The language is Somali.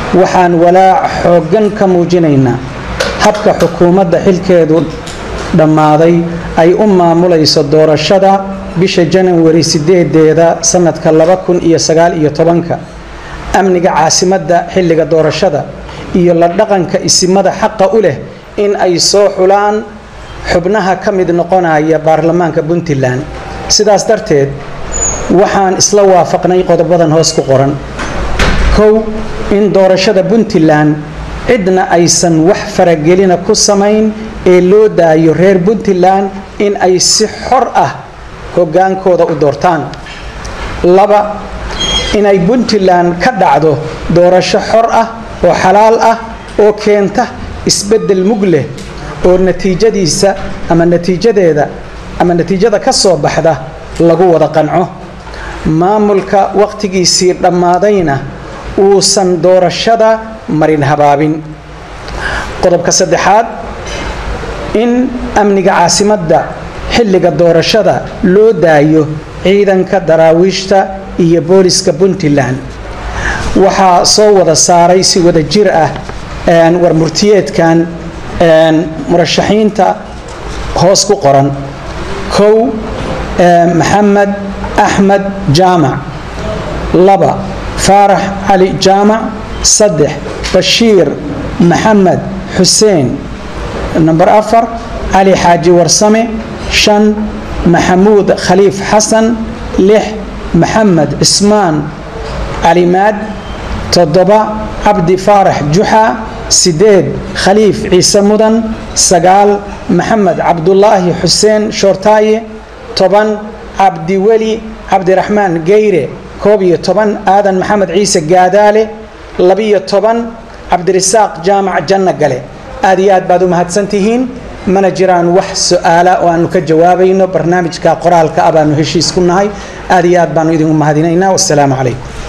waxaan walaac xooggan ka muujinaynaa habka xukuumadda xilkeedu dhammaaday ay u maamulayso doorashada bisha janawari sideedeeda sannadka laba kun iyo sagaal iyo tobanka amniga caasimadda xilliga doorashada iyo la dhaqanka isimada xaqa u leh in ay soo xulaan xubnaha ka mid noqonaya baarlamaanka puntland sidaas darteed waxaan isla waafaqnay qodobadan hoos ku qoran kow in doorashada puntland cidna aysan wax faragelina ku samayn ee loo daayo reer puntland in ay si xor ah hoggaankooda u doortaan laba inay puntland ka dhacdo doorasho xor ah oo xalaal ah oo keenta isbeddel mug leh oo natiijadiisa ama natiijadeeda ama natiijada ka soo baxda lagu wada qanco maamulka wakhtigiisii dhammaadayna uusan doorashada marin habaabin qodobka saddexaad in amniga caasimadda xilliga doorashada loo daayo ciidanka daraawiishta iyo booliska puntland waxaa soo wada saaray si wada jir ah war murtiyeedkan murashaxiinta hoos ku qoran kow maxamed axmed jaamac laba faarax cali jaamac saddex bashiir maxamed xuseen namber afar cali xaaji warsame shan maxamuud khaliif xasan lix maxamed cismaan calimaad toddoba cabdi faarax juxa sideed khaliif ciise mudan sagaal maxamed cabdulaahi xuseen shoortaaye toban cabdiweli cabdiraxmaan geyre koob iyo toban aadan maxamed ciise gaadaale labiyo toban cabdirisaaq jaamac janno gale aad iyo aad baad u mahadsantihiin mana jiraan wax su-aala oo aanu ka jawaabayno barnaamijka qoraalka ah baanu heshiis ku nahay aad iyo aad baanu idinku mahadinaynaa wasalaamu calaykum